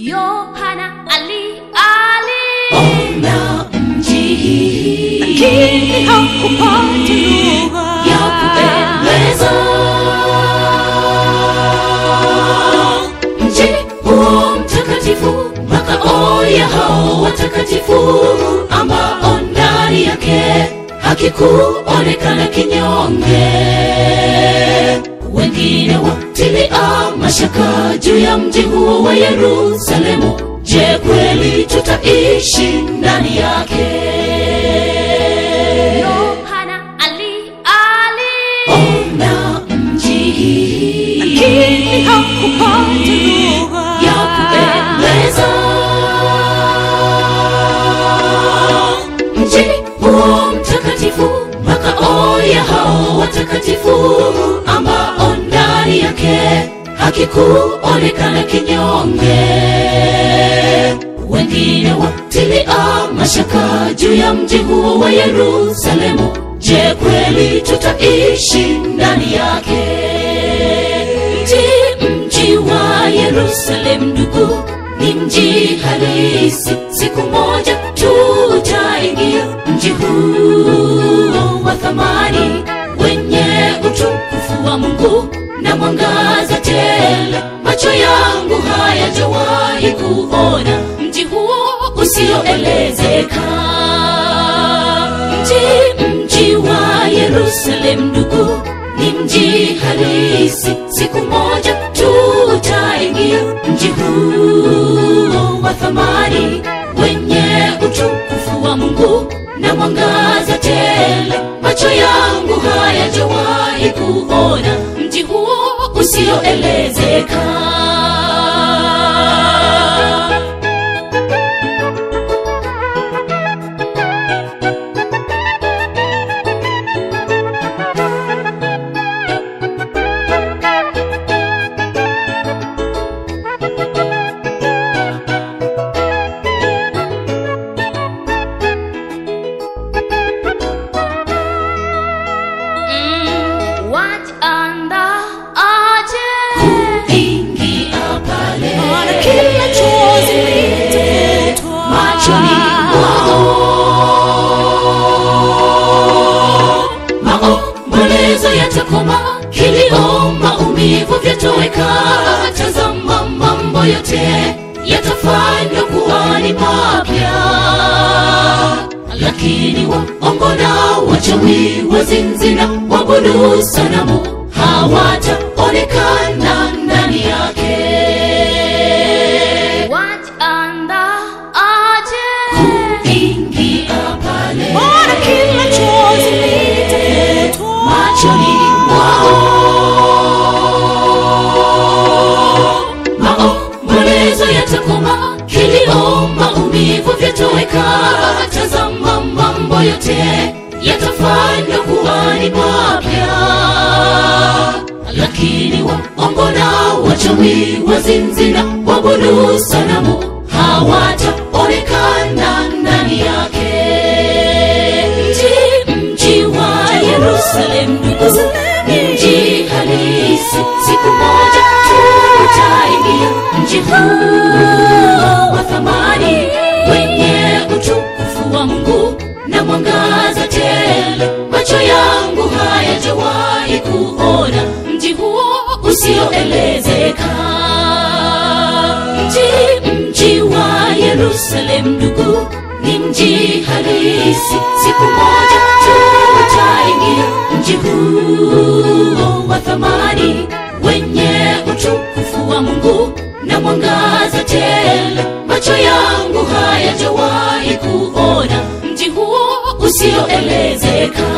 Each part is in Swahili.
Yohana ali ali ona mji lakini hakupata lugha ya kupendeza mji huo mtakatifu makao ya hao watakatifu ambao ndani yake hakikuonekana kinyonge wengine watilia mashaka juu ya mji huo wa yerusalemu je kweli tutaishi ndani yake Yohana ali ali ona mji lakini hakupata lugha ya kupendeza mji huo mtakatifu makao ya hao watakatifu ambao ndani yake hakikuonekana kinyonge wengine watilia mashaka juu ya mji huo wa yerusalemu je kweli tutaishi ndani yake mji mji wa yerusalem ndugu ni mji halisi siku moja tutaingia mji huo wa thamani wenye utukufu wa mungu na mwangaza tele macho yangu hayajawahi kuona mji huo usioelezeka mji mji wa yerusalem ndugu ni mji halisi siku moja tutaingia mji huo wa thamani wenye utukufu wa mungu na mwangaza tele macho yangu hayajawahi kuona mji huo usioelezeka mm, wataanda aje ingia pale Maana kila chozi litafutwa machoni mwao maombolezo yatakoma kilio maumivu vyatoweka tazama mambo yote yatafanywa kuwa ni mapya lakini waongo na wachawi wazinzi na wabudu sanamu hawataonekana ndani yake wataanda aje ingia pale Maana kila chozi litafutwa machoni mwao maombolezo yatakoma kilio maumivu vyatoweka tazama mambo yote yatafanywa kuwa ni mapya lakini waongo na wachawi wazinzi na wabudu sanamu hawataonekana ndani yake mji mji wa yerusalem ndugu ni mji halisi siku moja tutaingia mji huu wa thamani wenye utukufu wa mungu na mwangaza tele macho yangu hayajawahi kuona mji huo usioelezeka mji mji wa yerusalem ndugu ni mji halisi siku moja tutaingia mji huo wa thamani wenye utukufu wa mungu na mwangaza tele macho yangu hayajawahi kuona mji huo usioelezeka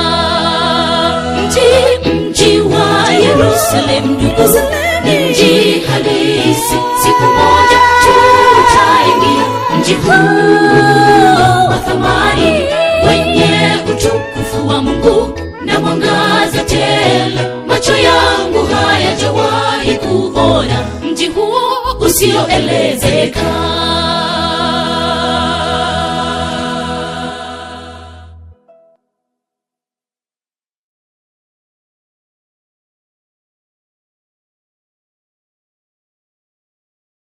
mji mji wa yerusalem ndugu ni mji halisi siku moja tutaingia mji huu wa thamani wenye utukufu wa mungu na mwangaza tele macho yangu hayajawahi kuona mji huo usioelezeka